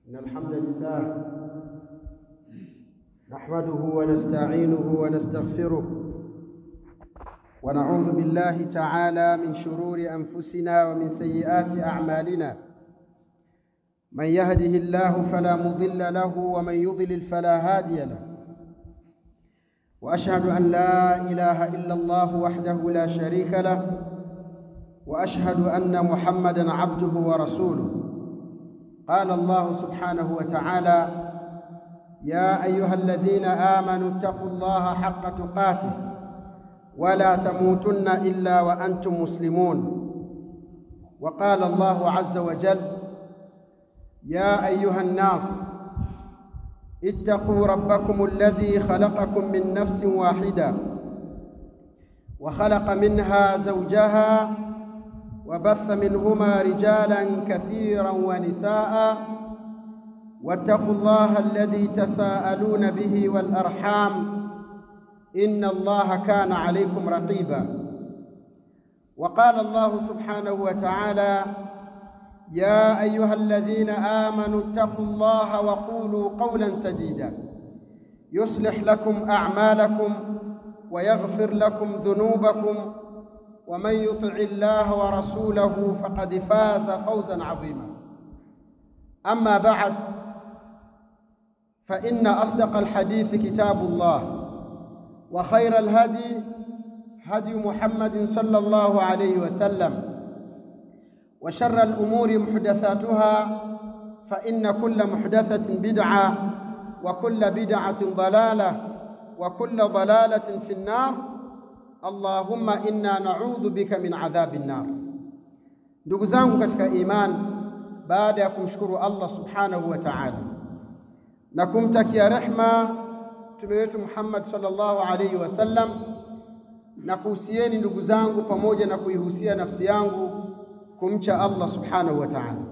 إن الحمد لله نحمده ونستعينه ونستغفره ونعوذ بالله تعالى من شرور أنفسنا ومن سيئات أعمالنا من يهده الله فلا مضل له ومن يضلل فلا هادي له وأشهد أن لا إله إلا الله وحده لا شريك له وأشهد أن محمدًا عبده ورسوله قال الله سبحانه وتعالى يا أيها الذين آمنوا اتقوا الله حق تقاته ولا تموتن إلا وأنتم مسلمون وقال الله عز وجل يا أيها الناس اتقوا ربكم الذي خلقكم من نفس واحدة وخلق منها زوجها وبث منهما رجالا كثيرا ونساء واتقوا الله الذي تساءلون به والأرحام إن الله كان عليكم رقيبا وقال الله سبحانه وتعالى يا أيها الذين آمنوا اتقوا الله وقولوا قولا سديدا يصلح لكم أعمالكم ويغفر لكم ذنوبكم ومن يطع الله ورسوله فقد فاز فوزا عظيما أما بعد فإن أصدق الحديث كتاب الله وخير الهدي هدي محمد صلى الله عليه وسلم وشر الأمور محدثاتها فإن كل محدثة بدعة وكل بدعة ضلالة وكل ضلالة في النار Allahumma inna na'udhu bika min adhabi nnar. Ndugu zangu katika imani, baada ya kumshukuru Allah subhanahu wa ta'ala na kumtakia rehma mtume wetu Muhammad sallallahu alayhi wasallam, na kuhusieni ndugu zangu, pamoja na kuihusia nafsi yangu kumcha Allah subhanahu wa ta'ala.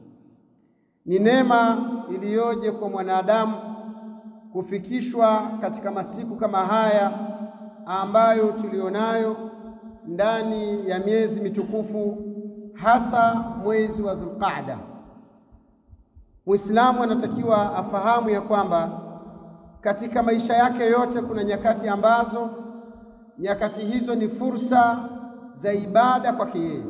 Ni neema iliyoje kwa mwanadamu kufikishwa katika masiku kama haya ambayo tulionayo ndani ya miezi mitukufu hasa mwezi wa Dhulqaada. Muislamu anatakiwa afahamu ya kwamba katika maisha yake yote kuna nyakati ambazo nyakati hizo ni fursa za ibada kwake yeye.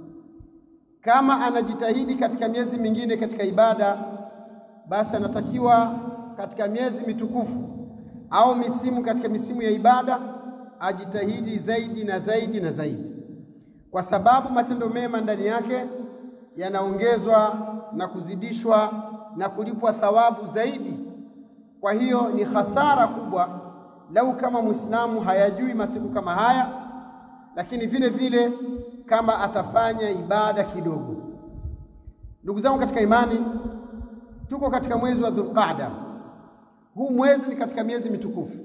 Kama anajitahidi katika miezi mingine katika ibada, basi anatakiwa katika miezi mitukufu au misimu katika misimu ya ibada ajitahidi zaidi na zaidi na zaidi, kwa sababu matendo mema ndani yake yanaongezwa na kuzidishwa na kulipwa thawabu zaidi. Kwa hiyo ni hasara kubwa lau kama Muislamu hayajui masiku kama haya, lakini vile vile kama atafanya ibada kidogo. Ndugu zangu katika imani, tuko katika mwezi wa Dhulqaada. Huu mwezi ni katika miezi mitukufu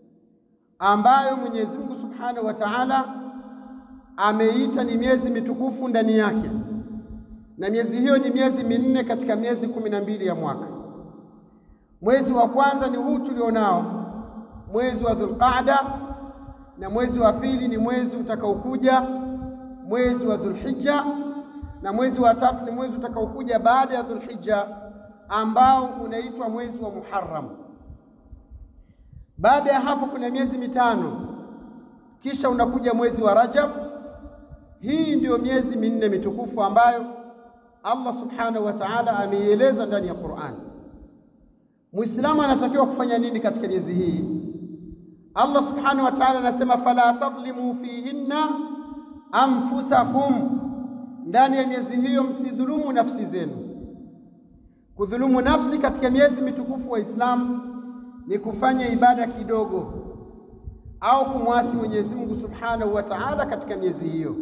ambayo Mwenyezi Mungu Subhanahu wa Ta'ala ameita ni miezi mitukufu ndani yake, na miezi hiyo ni miezi minne katika miezi kumi na mbili ya mwaka. Mwezi wa kwanza ni huu tulionao, mwezi wa Dhulqaada, na mwezi wa pili ni mwezi utakaokuja, mwezi wa Dhulhijja, na mwezi wa tatu ni mwezi utakaokuja baada ya Dhulhijja ambao unaitwa mwezi wa Muharram. Baada ya hapo kuna miezi mitano, kisha unakuja mwezi wa Rajab. Hii ndiyo miezi minne mitukufu ambayo Allah subhanahu wa ta'ala ameieleza ndani ya Qur'an. Muislamu anatakiwa kufanya nini katika miezi hii? Allah subhanahu wa ta'ala anasema, fala tadhlimu fihinna anfusakum, ndani ya miezi hiyo msidhulumu nafsi zenu. Kudhulumu nafsi katika miezi mitukufu wa Islamu ni kufanya ibada kidogo au kumwasi Mwenyezi Mungu Subhanahu wa Ta'ala katika miezi hiyo.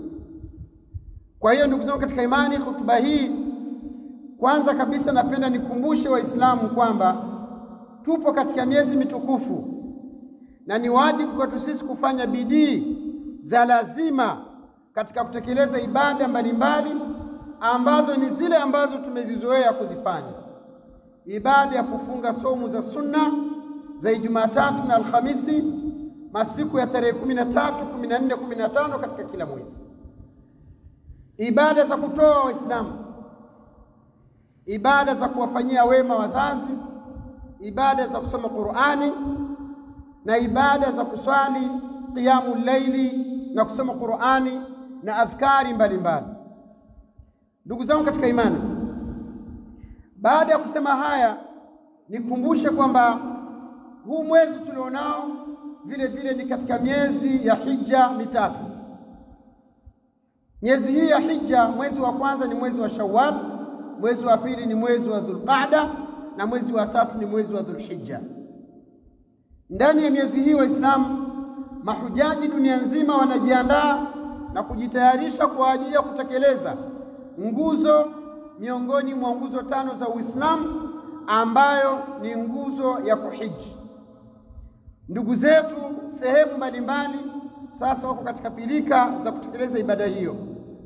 Kwa hiyo ndugu zangu katika imani, hotuba hii kwanza kabisa napenda nikumbushe Waislamu kwamba tupo katika miezi mitukufu na ni wajibu kwetu sisi kufanya bidii za lazima katika kutekeleza ibada mbalimbali ambazo ni zile ambazo tumezizoea kuzifanya, ibada ya kufunga somu za sunna za Jumatatu na Alhamisi, masiku ya tarehe kumi na tatu, kumi na nne, kumi na tano katika kila mwezi, ibada za kutoa Waislamu ibada za kuwafanyia wema wazazi, ibada za kusoma Qur'ani na ibada za kuswali qiyamul laili na kusoma Qur'ani na adhkari mbalimbali. Ndugu zangu katika imani, baada ya kusema haya, nikumbushe kwamba huu mwezi tulionao vile vile ni katika miezi ya hija mitatu. Miezi hii ya hija, mwezi wa kwanza ni mwezi wa Shawwal, mwezi wa pili ni mwezi wa Dhulqaada na mwezi wa tatu ni mwezi wa Dhulhijja. Ndani ya miezi hii Waislamu mahujaji dunia nzima wanajiandaa na kujitayarisha kwa ajili ya kutekeleza nguzo miongoni mwa nguzo tano za Uislamu ambayo ni nguzo ya kuhiji. Ndugu zetu sehemu mbalimbali sasa wako katika pilika za kutekeleza ibada hiyo.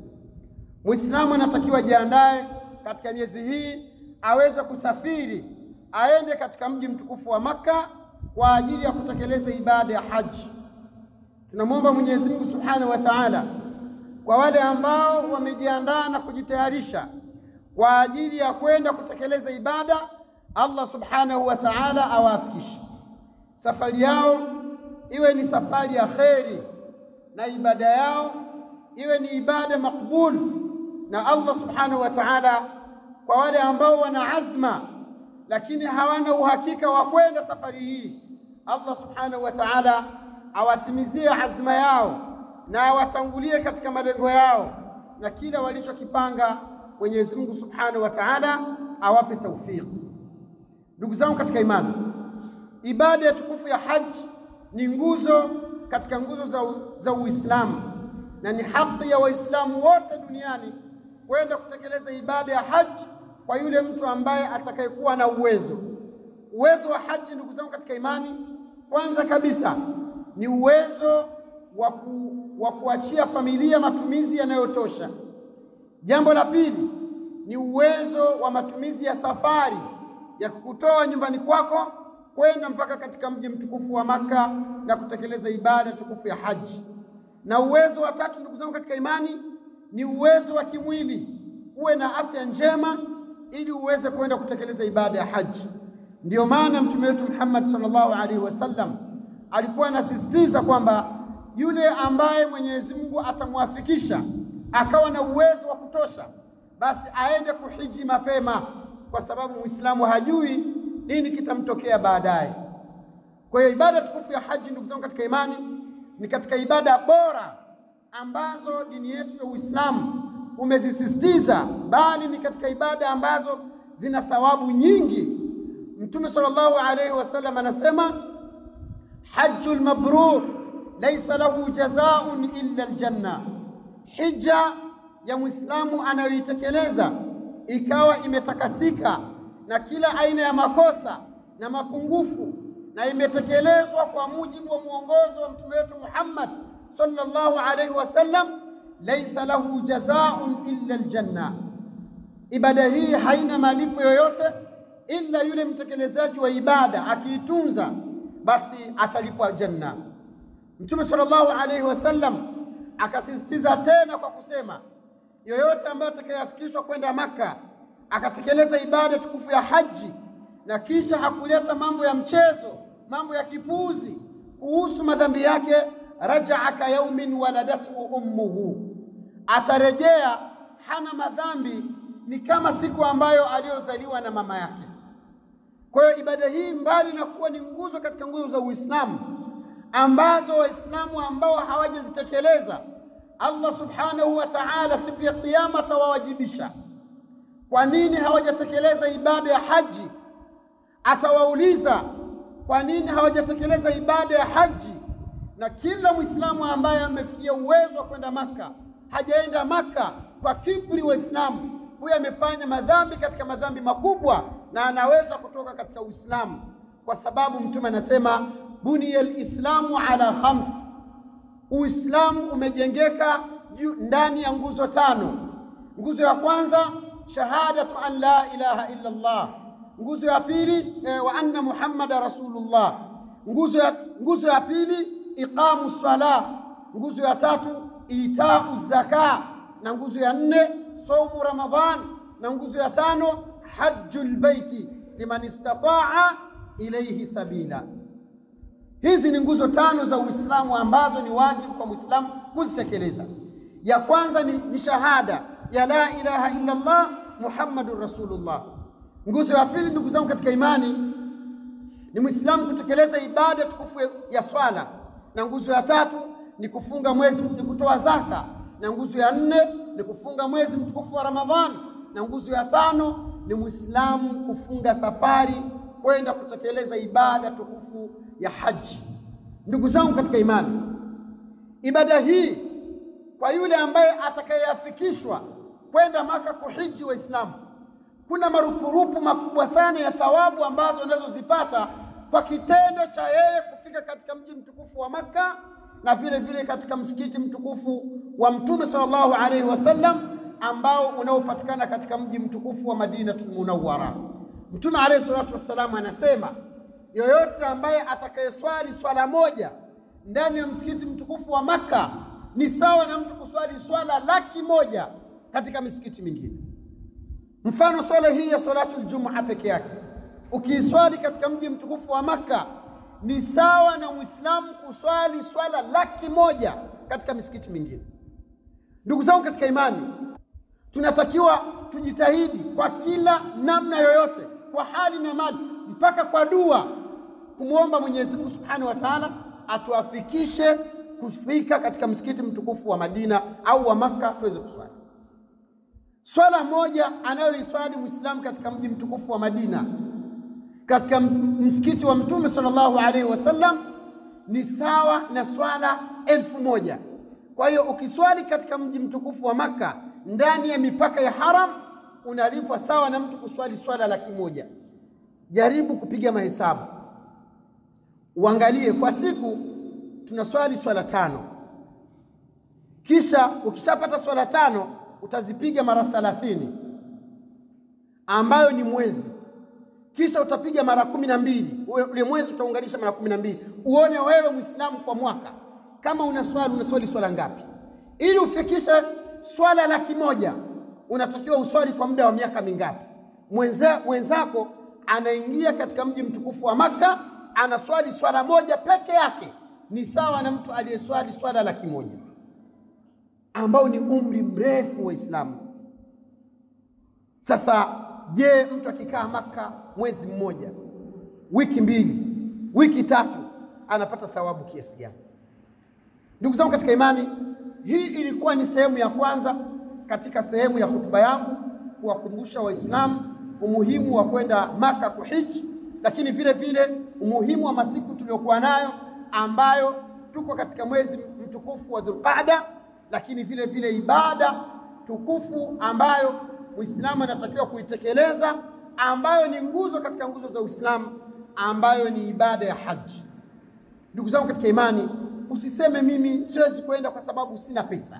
Muislamu anatakiwa jiandae katika miezi hii aweze kusafiri aende katika mji mtukufu wa Makka kwa ajili ya kutekeleza ibada ya haji. Tunamwomba Mwenyezi Mungu Subhanahu wa Ta'ala, kwa wale ambao wamejiandaa na kujitayarisha kwa ajili ya kwenda kutekeleza ibada, Allah Subhanahu wa Ta'ala awaafikishe safari yao iwe ni safari ya kheri na ibada yao iwe ni ibada makbul na Allah Subhanahu wa Ta'ala. Kwa wale ambao wana azma lakini hawana uhakika wa kwenda safari hii, Allah Subhanahu wa Ta'ala awatimizie azma yao na awatangulie katika malengo yao, na kila walichokipanga Mwenyezi Mungu Subhanahu wa Ta'ala awape taufiki. Ndugu zangu katika imani, ibada ya tukufu ya haji ni nguzo katika nguzo za, za Uislamu na ni haki ya Waislamu wote duniani kwenda kutekeleza ibada ya haji kwa yule mtu ambaye atakayekuwa na uwezo. Uwezo wa haji, ndugu zangu katika imani, kwanza kabisa ni uwezo wa wa kuachia familia matumizi yanayotosha. Jambo la pili ni uwezo wa matumizi ya safari ya kukutoa nyumbani kwako kwenda mpaka katika mji mtukufu wa Makka na kutekeleza ibada tukufu ya haji. Na uwezo wa tatu, ndugu zangu katika imani, ni uwezo wa kimwili, uwe na afya njema ili uweze kwenda kutekeleza ibada ya haji. Ndiyo maana mtume wetu Muhammad sallallahu alaihi wasallam alikuwa anasisitiza kwamba yule ambaye Mwenyezi Mungu atamwafikisha akawa na uwezo wa kutosha, basi aende kuhiji mapema, kwa sababu Muislamu hajui nini kitamtokea baadaye. Kwa hiyo ibada tukufu ya haji, ndugu zangu katika imani, ni katika ibada bora ambazo dini yetu ya Uislamu umezisisitiza, bali ni katika ibada ambazo zina thawabu nyingi. Mtume sallallahu alaihi wasallam anasema hajjul mabrur laisa lahu jazaun illa aljanna, hija ya Muislamu anayoitekeleza ikawa imetakasika na kila aina ya makosa na mapungufu na imetekelezwa kwa mujibu wa mwongozo wa mtume wetu Muhammad sallallahu alaihi wasallam, laisa lahu jazaun illa aljanna. Ibada hii haina malipo yoyote ila yule mtekelezaji wa ibada akiitunza, basi atalipwa janna. Mtume sallallahu alaihi wasallam akasisitiza tena kwa kusema, yoyote ambaye atakayeafikishwa kwenda Makka akatekeleza ibada tukufu ya haji na kisha hakuleta mambo ya mchezo, mambo ya kipuuzi kuhusu madhambi yake, rajaa ka yaumin waladatu ummuhu, atarejea hana madhambi, ni kama siku ambayo aliyozaliwa na mama yake. Kwa hiyo ibada hii mbali na kuwa ni nguzo katika nguzo za Uislamu ambazo Waislamu ambao hawajazitekeleza Allah subhanahu wa ta'ala siku ya Kiyama atawawajibisha. Kwa nini hawajatekeleza ibada ya haji? Atawauliza kwa nini hawajatekeleza ibada ya haji. Na kila Mwislamu ambaye amefikia uwezo wa kwenda Maka hajaenda Maka kwa kibri Waislamu, huyo amefanya madhambi katika madhambi makubwa na anaweza kutoka katika Uislamu, kwa sababu Mtume anasema buniya lislamu ala khams, Uislamu umejengeka ndani ya nguzo tano. Nguzo ya kwanza shahadatu an la ilaha illa Allah, nguzo ya pili eh, wa anna muhammada rasulullah, nguzo ya, nguzo ya pili iqamu sala, nguzo ya tatu itau zaka, na nguzo ya nne saumu Ramadhan, na nguzo ya tano hajjul baiti liman istataa ilayhi sabila. Hizi ni nguzo tano za Uislamu ambazo ni wajibu kwa Muislamu kuzitekeleza. Ya kwanza ni, ni shahada ya la ilaha illa Allah Muhammadur Rasulullah. Nguzo ya pili, ndugu zangu katika imani, ni Muislamu kutekeleza ibada tukufu ya swala, na nguzo ya tatu ni kufunga mwezi, ni kutoa zaka, na nguzo ya nne ni kufunga mwezi mtukufu wa Ramadhani, na nguzo ya tano ni Muislamu kufunga safari kwenda kutekeleza ibada tukufu ya haji. Ndugu zangu katika imani, ibada hii kwa yule ambaye atakayeafikishwa kwenda Maka kuhiji Waislamu, kuna marupurupu makubwa sana ya thawabu ambazo anazozipata kwa kitendo cha yeye kufika katika mji mtukufu wa Makka na vile vile katika msikiti mtukufu wa Mtume sallallahu alaihi wasallam ambao unaopatikana katika mji mtukufu wa Madinatul Munawwara. Mtume alaihi salatu wassalam anasema yoyote ambaye atakayeswali swala moja ndani ya msikiti mtukufu wa Makka ni sawa na mtu kuswali swala laki moja katika misikiti mingine. Mfano, swala hii ya salatul jumaa peke yake ukiiswali katika mji mtukufu wa Makka ni sawa na Muislamu kuswali swala laki moja katika misikiti mingine. Ndugu zangu katika imani, tunatakiwa tujitahidi kwa kila namna yoyote, kwa hali na mali, mpaka kwa dua, kumwomba Mwenyezi Mungu Subhanahu wa Ta'ala atuafikishe kufika katika msikiti mtukufu wa Madina au wa Makka tuweze kuswali swala moja anayoiswali Muislamu katika mji mtukufu wa Madina katika msikiti wa Mtume sallallahu alaihi wasallam ni sawa na swala elfu moja. Kwa hiyo ukiswali katika mji mtukufu wa Makka ndani ya mipaka ya haram unalipwa sawa na mtu kuswali swala laki moja. Jaribu kupiga mahesabu, uangalie kwa siku tunaswali swala tano, kisha ukishapata swala tano utazipiga mara thalathini ambayo ni mwezi, kisha utapiga mara kumi na mbili ule mwezi utaunganisha mara kumi na mbili uone wewe Muislamu kwa mwaka kama unaswali unaswali swala ngapi. Ili ufikishe swala laki moja unatakiwa uswali kwa muda wa miaka mingapi? Mwenza, mwenzako anaingia katika mji mtukufu wa Makka anaswali swala moja peke yake, ni sawa na mtu aliyeswali swala laki moja ambao ni umri mrefu wa Uislamu. Sasa je, mtu akikaa Maka mwezi mmoja, wiki mbili, wiki tatu, anapata thawabu kiasi gani? Ndugu zangu katika imani, hii ilikuwa ni sehemu ya kwanza katika sehemu ya hotuba yangu kuwakumbusha Waislamu umuhimu wa kwenda Maka kuhiji, lakini vile vile umuhimu wa masiku tuliyokuwa nayo ambayo tuko katika mwezi mtukufu wa Dhulqaada lakini vile vile ibada tukufu ambayo Muislamu anatakiwa kuitekeleza ambayo ni nguzo katika nguzo za Uislamu ambayo ni ibada ya haji. Ndugu zangu katika imani, usiseme mimi siwezi kwenda kwa sababu sina pesa.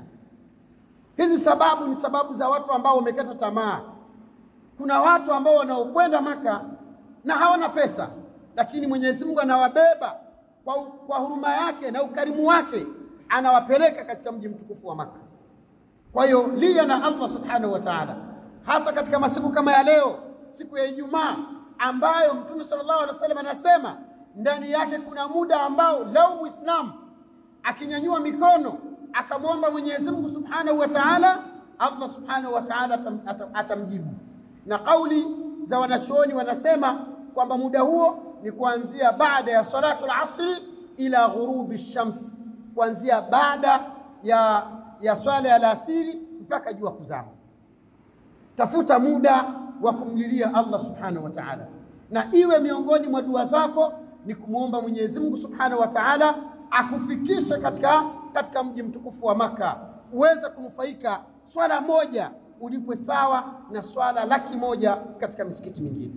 Hizi sababu ni sababu za watu ambao wamekata tamaa. Kuna watu ambao wanaokwenda Maka na hawana pesa, lakini Mwenyezi Mungu anawabeba kwa, kwa huruma yake na ukarimu wake anawapeleka katika mji mtukufu wa Makka. Kwa hiyo lia na Allah subhanahu wa ta'ala, hasa katika masiku kama ya leo, siku ya Ijumaa ambayo Mtume sallallahu alaihi wasallam anasema ndani yake kuna muda ambao lau Muislamu akinyanyua mikono akamwomba Mwenyezi Mungu subhanahu wa ta'ala, Allah subhanahu wa ta'ala atam, atam, atamjibu. Na kauli za wanachuoni wanasema kwamba muda huo ni kuanzia baada ya salatu al-asri ila ghurubi shams kuanzia baada ya, ya swala ya alasiri mpaka jua kuzama. Tafuta muda wa kumlilia Allah subhanahu wa ta'ala, na iwe miongoni mwa dua zako ni kumwomba Mwenyezi Mungu subhanahu wa ta'ala akufikishe katika, katika mji mtukufu wa Maka uweze kunufaika swala moja ulipwe sawa na swala laki moja katika misikiti mingine.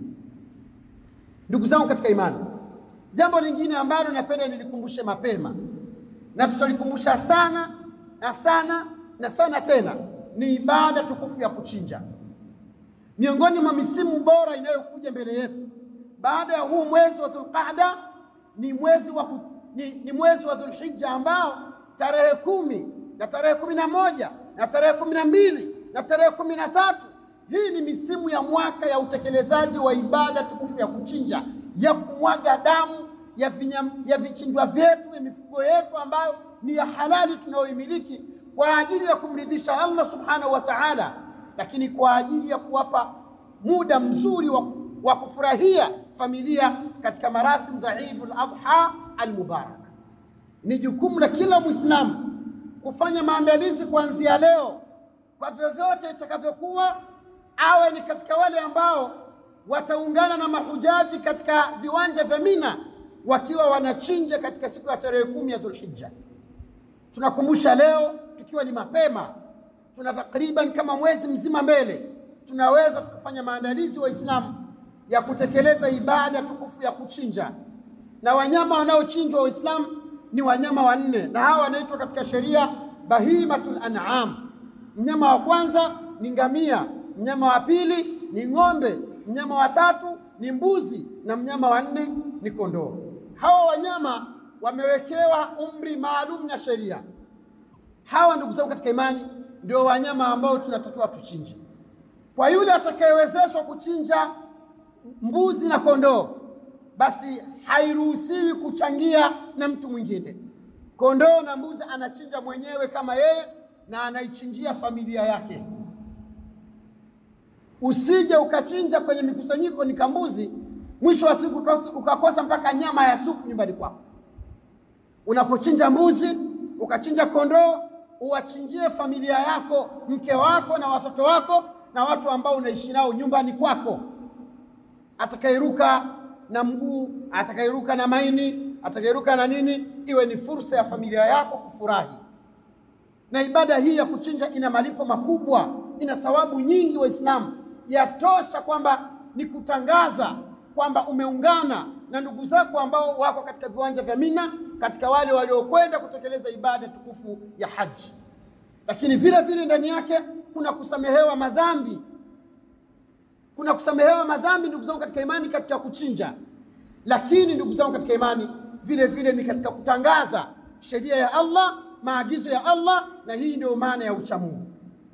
Ndugu zangu katika imani, jambo lingine ambalo napenda nilikumbushe mapema na tutalikumbusha sana na sana na sana tena ni ibada tukufu ya kuchinja. Miongoni mwa misimu bora inayokuja mbele yetu baada ya huu mwezi wa Dhulqaada ni mwezi wa, ni, ni mwezi wa Dhulhijja ambao tarehe kumi na tarehe kumi na moja na tarehe kumi na mbili na tarehe kumi na tatu hii ni misimu ya mwaka ya utekelezaji wa ibada tukufu ya kuchinja, ya kumwaga damu ya, vinyam, ya vichinjwa vyetu ya mifugo yetu ambayo ni ya halali tunayoimiliki kwa ajili ya kumridhisha Allah subhanahu wa ta'ala, lakini kwa ajili ya kuwapa muda mzuri wa, wa kufurahia familia katika marasimu za Eidul Adha al-Mubarak. Ni jukumu la kila Muislamu kufanya maandalizi kuanzia leo, kwa vyovyote itakavyokuwa, awe ni katika wale ambao wataungana na mahujaji katika viwanja vya Mina wakiwa wanachinja katika siku ya tarehe kumi ya Dhulhijja. Tunakumbusha leo tukiwa ni mapema, tuna takriban kama mwezi mzima mbele, tunaweza tukafanya maandalizi Waislamu ya kutekeleza ibada tukufu ya kuchinja, na wanyama wanaochinjwa Waislamu ni wanyama wanne, na hawa wanaitwa katika sheria bahimatul an'am. Mnyama wa kwanza ni ngamia, mnyama wa pili ni ng'ombe, mnyama wa tatu ni mbuzi, na mnyama wa nne ni kondoo. Hawa wanyama wamewekewa umri maalum na sheria. Hawa ndugu zangu katika imani, ndio wanyama ambao tunatakiwa tuchinje. Kwa yule atakayewezeshwa kuchinja mbuzi na kondoo, basi hairuhusiwi kuchangia na mtu mwingine. Kondoo na mbuzi anachinja mwenyewe kama yeye na anaichinjia familia yake. Usije ukachinja kwenye mikusanyiko ni kambuzi, mwisho wa siku ukakosa mpaka nyama ya supu nyumbani kwako. Unapochinja mbuzi ukachinja kondoo, uwachinjie familia yako, mke wako na watoto wako na watu ambao unaishi nao nyumbani kwako. Atakayeruka na mguu, atakayeruka na maini, atakayeruka na nini, iwe ni fursa ya familia yako kufurahi. Na ibada hii ya kuchinja ina malipo makubwa, ina thawabu nyingi. Waislamu, yatosha kwamba ni kutangaza kwamba umeungana na ndugu zako ambao wako katika viwanja vya Mina, katika wale waliokwenda kutekeleza ibada tukufu ya haji. Lakini vile vile ndani yake kuna kusamehewa madhambi, kuna kusamehewa madhambi ndugu zangu katika imani, katika kuchinja. Lakini ndugu zangu katika imani, vile vile ni katika kutangaza sheria ya Allah, maagizo ya Allah, na hii ndio maana ya uchamungu.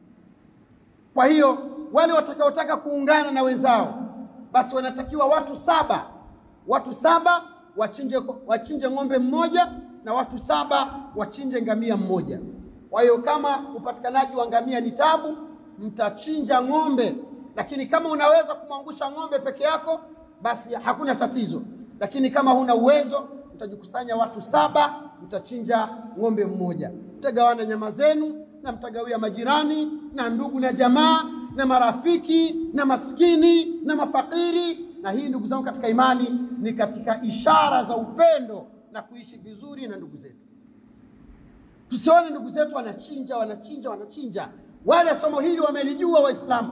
Kwa hiyo wale watakaotaka kuungana na wenzao, basi wanatakiwa watu saba, watu saba wachinje, wachinje ng'ombe mmoja na watu saba wachinje ngamia mmoja. Kwa hiyo kama upatikanaji wa ngamia ni tabu, mtachinja ng'ombe, lakini kama unaweza kumwangusha ng'ombe peke yako, basi hakuna tatizo. Lakini kama huna uwezo, mtajikusanya watu saba, mtachinja ng'ombe mmoja, mtagawana nyama zenu na mtagawia majirani na ndugu na jamaa na marafiki na maskini na mafakiri. Na hii ndugu zangu katika imani ni katika ishara za upendo na kuishi vizuri na ndugu zetu. Tusione ndugu zetu wanachinja wanachinja wanachinja, wale somo hili wamelijua Waislamu.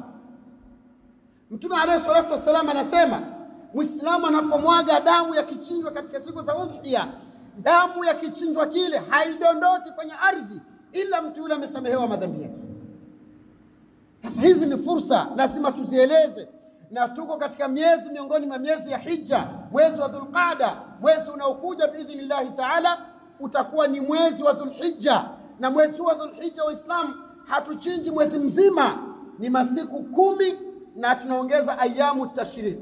Mtume alayhi salatu wassalam anasema Mwislamu anapomwaga damu ya kichinjwa katika siku za udhiya, damu ya kichinjwa kile haidondoki kwenye ardhi ila mtu yule amesamehewa madhambi yake. Sasa hizi ni fursa, lazima tuzieleze, na tuko katika miezi miongoni mwa miezi ya hija, mwezi wa Dhulqada, mwezi unaokuja biidhnillahi taala utakuwa ni mwezi wa Dhulhijja, na mwezi wa Dhulhijja Waislamu hatuchinji mwezi mzima, ni masiku kumi na tunaongeza ayamu tashriq,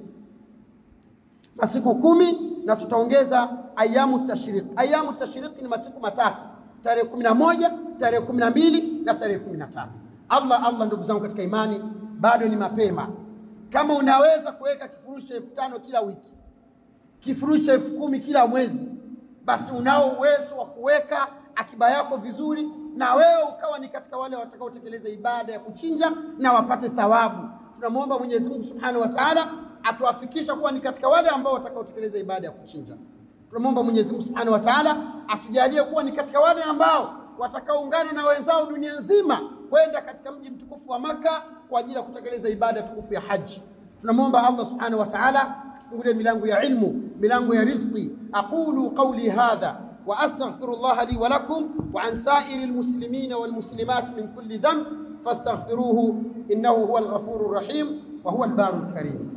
masiku kumi na tutaongeza ayamu tashriq. Ayamu tashriq ni masiku matatu, tarehe kumi na moja, tarehe kumi na mbili na tarehe kumi na tatu. Allah Allah, ndugu zangu katika imani, bado ni mapema. Kama unaweza kuweka kifurushi cha elfu tano kila wiki, kifurushi cha elfu kumi kila mwezi basi unao uwezo wa kuweka akiba yako vizuri, na wewe ukawa ni katika wale watakaotekeleza ibada ya kuchinja na wapate thawabu. Tunamwomba Mwenyezi Mungu Subhanahu wa Ta'ala atuafikisha kuwa ni katika wale ambao watakaotekeleza ibada ya kuchinja. Tunamwomba Mwenyezi Mungu Subhanahu wa Ta'ala atujalie kuwa ni katika wale ambao watakaoungana na wenzao dunia nzima kwenda katika mji mtukufu wa Maka kwa ajili ya kutekeleza ibada tukufu ya haji. Tunamwomba Allah Subhanahu wa Ta'ala atufungulie milango ya ilmu, milango ya rizqi. aqulu qawli hadha wa astaghfirullah li wa lakum wa an sa'iril muslimina wal muslimat min kulli dhanb fastaghfiruhu innahu huwal ghafurur rahim wa huwal barul karim.